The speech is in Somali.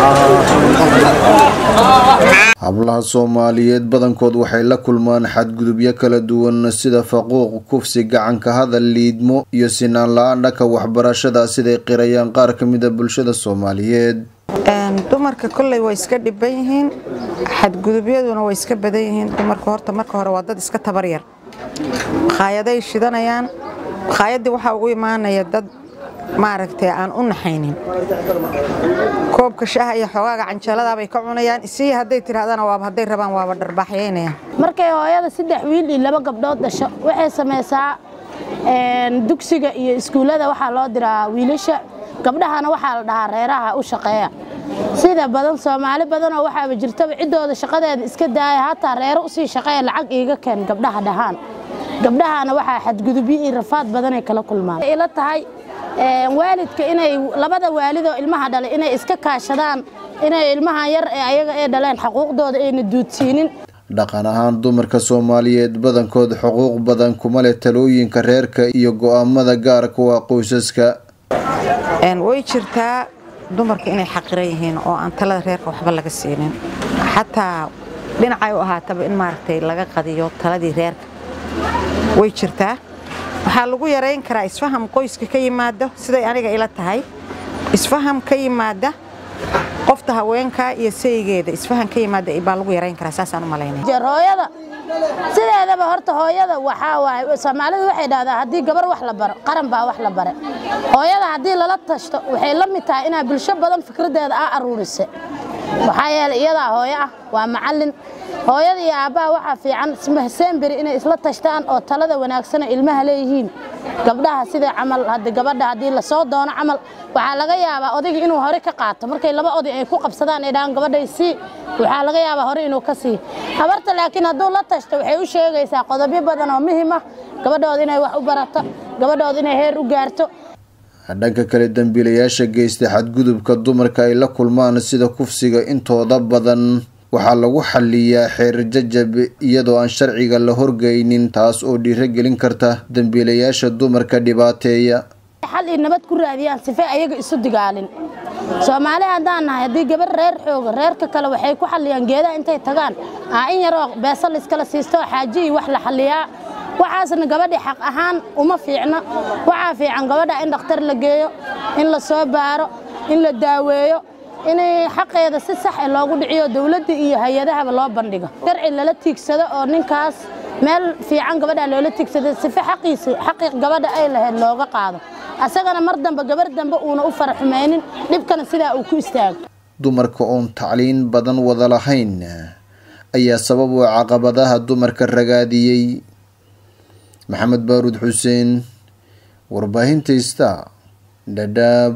hablaha soomaaliyeed badankood waxay la kulmaan xadgudubyo kala duwan sida faquuq kufsi gacanka hadal liidmo iyo sinaan la-aan dhanka waxbarashada siday qirayaan qaar ka mida bulshada soomaaliyeed dumarka kolley way iska dhiban yihiin xadgudubyaduna way iska badan yihiin dumarka horta marka hore waa dad iska tabaryar makaayaday shidanayaan makaayaddii waxaa ugu imaanaya dad maaragtay aan u naxaynin koobka shaaha iyo xoogaaga canjeeladaabay ka cunayaan isii hadday tidhahdana waaba hadday rabaan waaba dharbaaxyaynayaan markay hooyada saddex wiil iyo laba gabdhood dhasho waxay samaysaa dugsiga iyo iskuullada waxaa loo diraa wiilasha gabdhahana waxaa la dhahaa reeraha u shaqeeya sida badan soomaali badanoo waxaaba jirtaba ciddooda shaqadeeda iska daaya hataa reero usii shaqeeya lacag iiga keen gabdhaha dhahaan gabdhahana waxaa xadgudubyo iyo rafaad badanay kala kulmaan ila tahay waalidka inay labada waalidoo ilmaha dhalay inay iska kaashadaan inay ilmahan yar ee ayaga ee dhaleen xaquuqdooda ayna duudsiinin dhaqan ahaan dumarka soomaaliyeed badankood xuquuq badan kuma leh talooyinka reerka iyo go-aamada gaarka waa qoysaska way jirtaa dumarka inay xaqiran yihiin oo aan talada reerka waxba laga siinin xataa dhinacay u ahaataba in maaragtay laga qadiyo taladii reerka way jirtaa waxaa lagu yarayn karaa isfaham qoyska ka yimaada siday aniga ila tahay isfaham ka yimaada qofta haweenka iyo saygeeda isfaham ka yimaada baa lagu yarayn karaa saasaan u malaynaya hooyada sideedaba horta hooyada waxaa waaye soomaalidu waxay dhahdaa haddii gabar wax la baro qaran baa wax la bare hooyada haddii lala tashto waxay la mid tahay inaa bulsho badan fikraddeeda aa aruurise maxaa yeelay iyadaa hooyo ah waa macallin hooyada iyo aabbaha waxaa fiican semberi inay isla tashtaan oo talada wanaagsana ilmaha leeyihiin gabdhaha sida camal hadda gabadha haddii lasoo doono camal waxaa laga yaabaa odayga inuu hore ka qaato markay laba oday ay ku qabsadaan ay dhahaan gabadhay sii waxaa laga yaabaa hore inuu ka sii habarta laakiin hadduu la tashto waxay u sheegaysaa qodobyo badan oo muhim ah gabadhooda inay wax u barato gabadhooda inay heer u gaarto dhanka kale dembiilayaasha geysta xadgudubka dumarka ay la kulmaan sida kufsiga intooda badan waxaa lagu xaliyaa xeer jajab iyadoo aan sharciga la horgeynin taas oo dhiirogelin karta dembiilayaasha dumarka dhibaateeya xal iyo nabad ku raadiyaan sifay ayaga isu digaalin soomaali haddaan nahay haddii gabar reer xooga reerka kale waxay ku xalliyaan geedaha intay tagaan aa in yaroo beesa layskala siisto xaaji iyo wax la xalliyaa waxaasna gabadhi xaq ahaan uma fiicno waxaa fiican gabadha in dhakhtar la geeyo in la soo baaro in la daaweeyo in xaqeeda si sax e loogu dhiciyo dowladda iyo hay-adahaba loo bandhigo sharci lala tiigsado oo ninkaas meel fiican gabadha loola tiigsado sife xaqiisa xaqii gabadha ay lahayd looga qaado asagana mar dambe gabar dambe uuna u faraxumaynin dhibkana sidaa uu ku istaago dumarka oon tacliin badan wada lahayn ayaa sabab u caqabadaha dumarka ragaadiyey maxamed baaruud xuseen warbaahinta ista dhadhaab